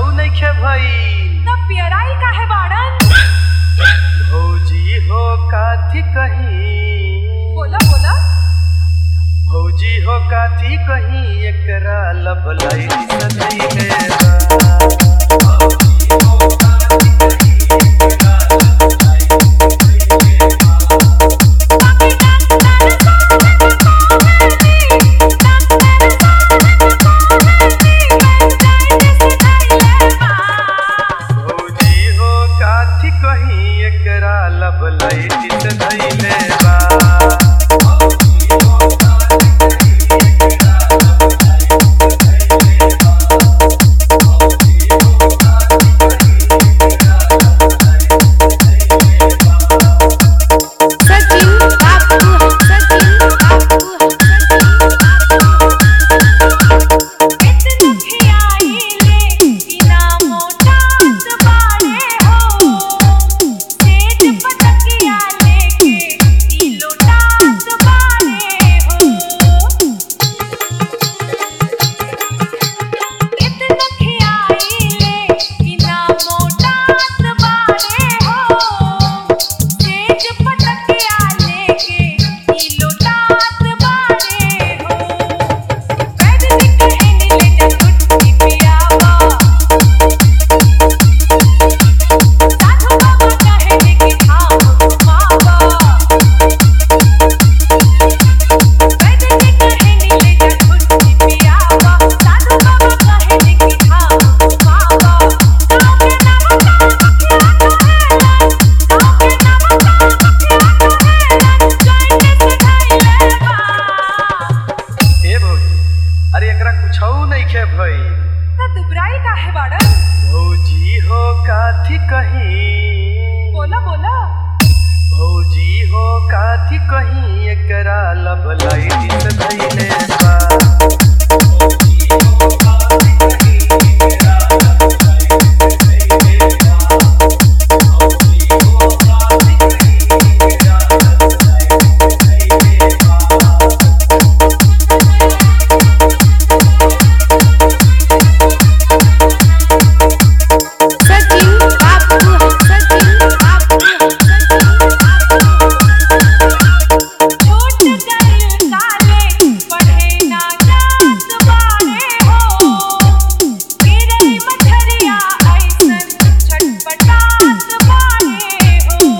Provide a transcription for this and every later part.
नइखे भई तब पियराई काहे बाड़न भौजी हो काथी कहीं बोला बोला भौजी हो काथी कहीं एकरा लब लाइट सधैले बा भौजी हो काथी कहीं एकरा लब लाइट सधैले बा सचिन बापू सचिन बापू ए भौजी अरे एकरा कुछौ नइखे भई दुबराई काहे बाड़न भौजी हो काथी कहीं बोला बोला भौजी हो काथी कहीं एकरा लब लाइट सधैले बा सचिन बापू सचिन बापू सचिन छोट गइल काले पढ़े ना जात बाड़े हो गिरई मछरिया ऐसन छटपटात बाड़े हो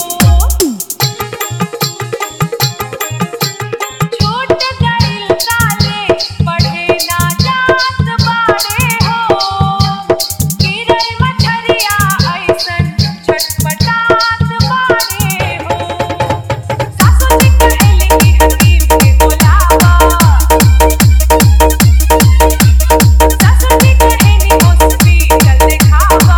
छोट गइल काले पढ़े ना जात बाड़े हो गिरई मछरिया ऐसन छटपटात बाड़े हो सासु जी कहेले कि हकीम के बुलावा सासु जी कहेनी हॉस्पिटल दिखावा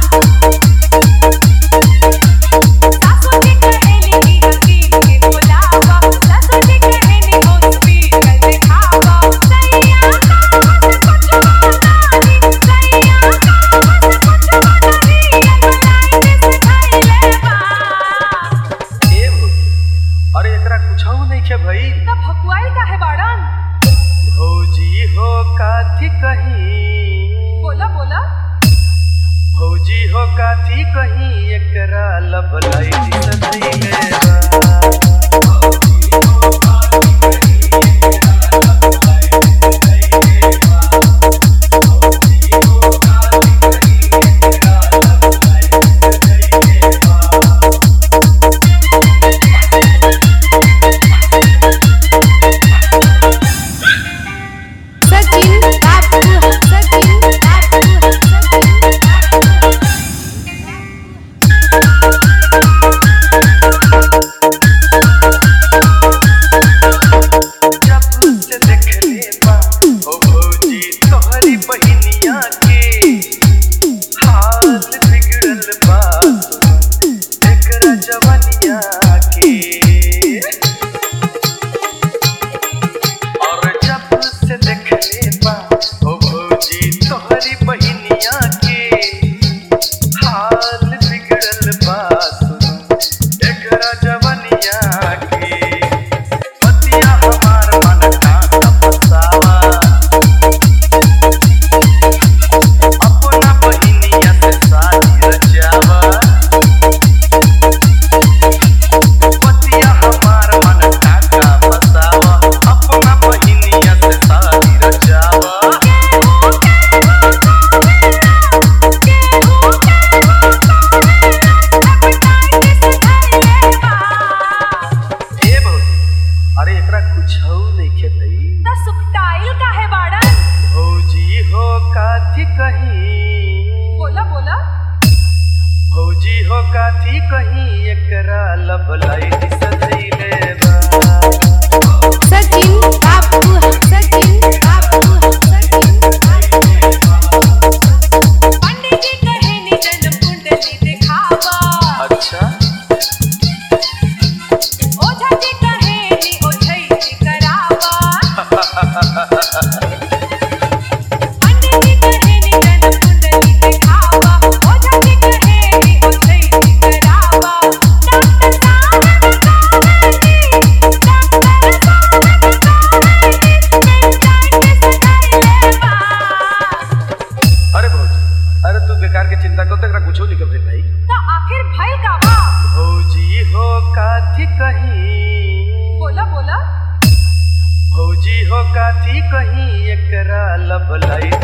सासु जी कहेले कि हकीम के बुलावा सासु जी कहेनी हॉस्पिटल दिखावा सैया का हंस कुछ बनानी सैया का हंस कुछ बनानी लाइन से खैले बा ए भौजी अरे एकरा कुछौ नइखे भई तब भकुआई काहे बाड़न भौजी हो काथी कहीं बोला बोला भौजी हो काथी कहीं एकरा लब लाइट सधैले बा सचिन बापू सचिन बापू सचिन काथी कहीं एकरा लब लाइट सधैले बा सचिन बाबू सचिन बाबू सचिन पंडित जी कहे नि जन्म कुंडली दिखावा अच्छा ओझा जी कहे नि ओझई करावा पंडित जी कहे नि जन्म कुंडली दिखावा ओझा जी कहे नि ओझई करावा डॉक्टर साहब कहे नि डॉक्टर साहब कहे नि पेशेंट सगाइले बा अरे भौजी अरे तू बेकार के चिंता कर तक कुछो नहीं कर भाई तो आखिर भइल का बा भौजी हो काथी कहीं बोला बोला भौजी हो काथी कहीं एकरा लब लाइट